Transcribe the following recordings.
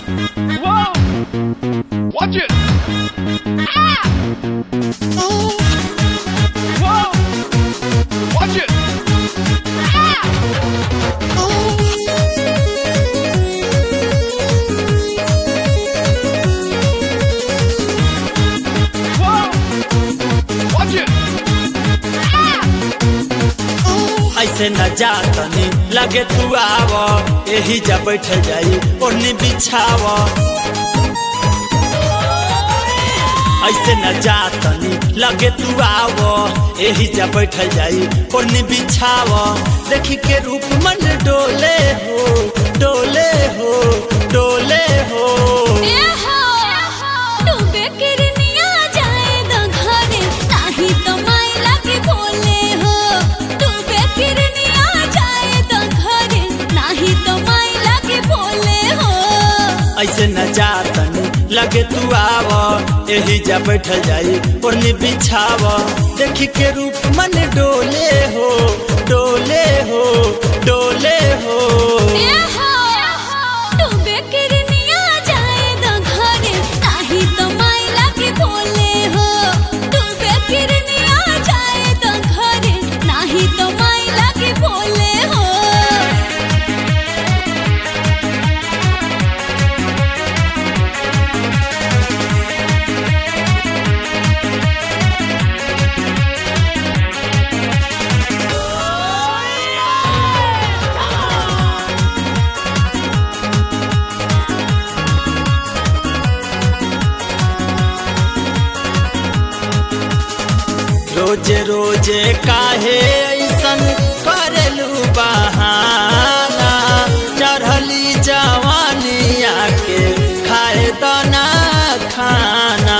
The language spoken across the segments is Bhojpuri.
Whoa! Watch it! Whoa! Watch it! Whoa! Watch it! ऐसे न जा तनी लगे तू आव एही जा बैठ जाई ओढ़नी बिछाव ऐसे न जा तनी लगे तू आव एही जा बैठ जाई ओढ़नी बिछाव देखी के रूप मन डोले हो डोले हो डोले हो ऐसे न जा तनी लगे तू आव एही जा बैठ जाई ओढ़नी बिछाव देखी के रूप मन डोले हो डोले हो डोले हो तो माई लगे बोले हो रोजे रोजे काहे ऐसन करेलू बहाना चढ़ली जवानिया के खाए दाना खाना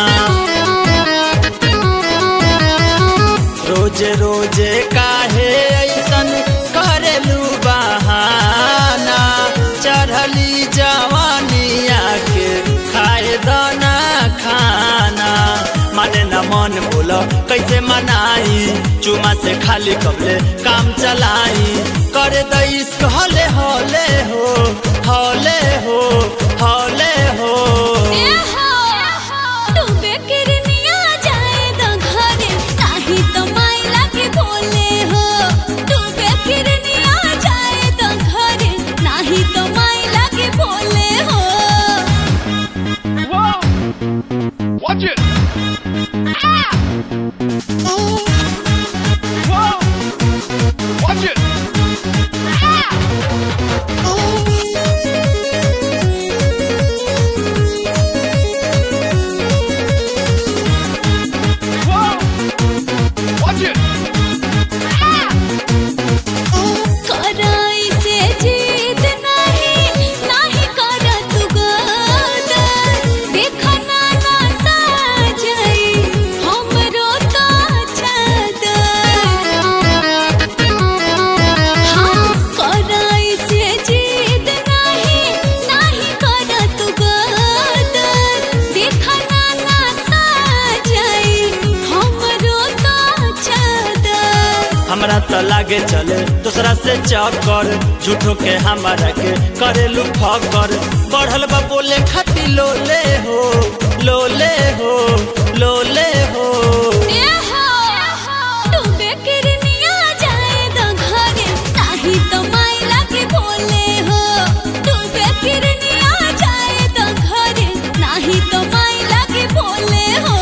रोजे रोजे काहे ऐसन करेलू बहाना चढ़ली जवानिया के खाए दाना खाना माने न मन बोलो कैसे मनाई चुमा से खाली कबले काम चलाई करे द इश्क हले हले हो हले हो हले हो Whoa! Watch it! Whoa! Watch it! Whoa! Watch it! हमरा तो लागे चले दूसरा से चक्कर झूठो के हमारा के करेलू फकर बढ़ल बा बोले खाती लोले हो लोले हो लोले हो तो माई लगे बोले हो तू बेकिरनिया जाए तो घरे नाही तो माई लगे बोले हो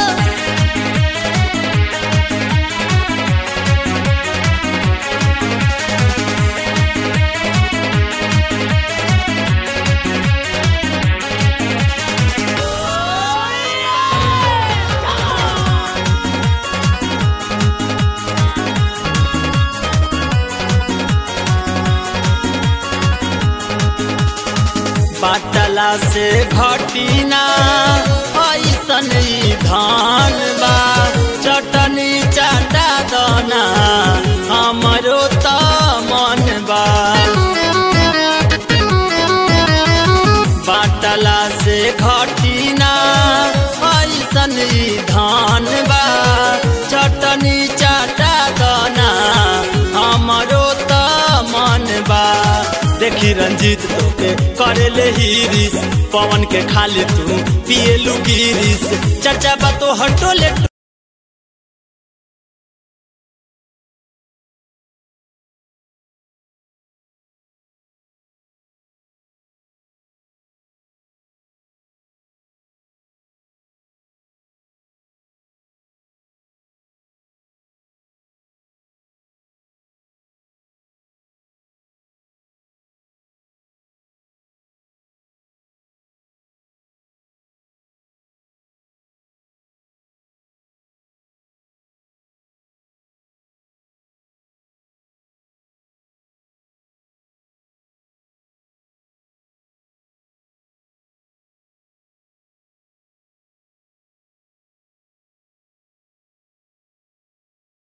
बाटला से घटीना ऐसन ई धान बा चटनी चाटा दना हमरो त मन बा बाटला से घटीना ऐसन ई धान बा चटनी चाटा दना हमरो त मन बा देखी रंजीत तोके करे ले हिरिस पवन के खाली तू पिए लू गिरिस चर्चा बा तो हटोले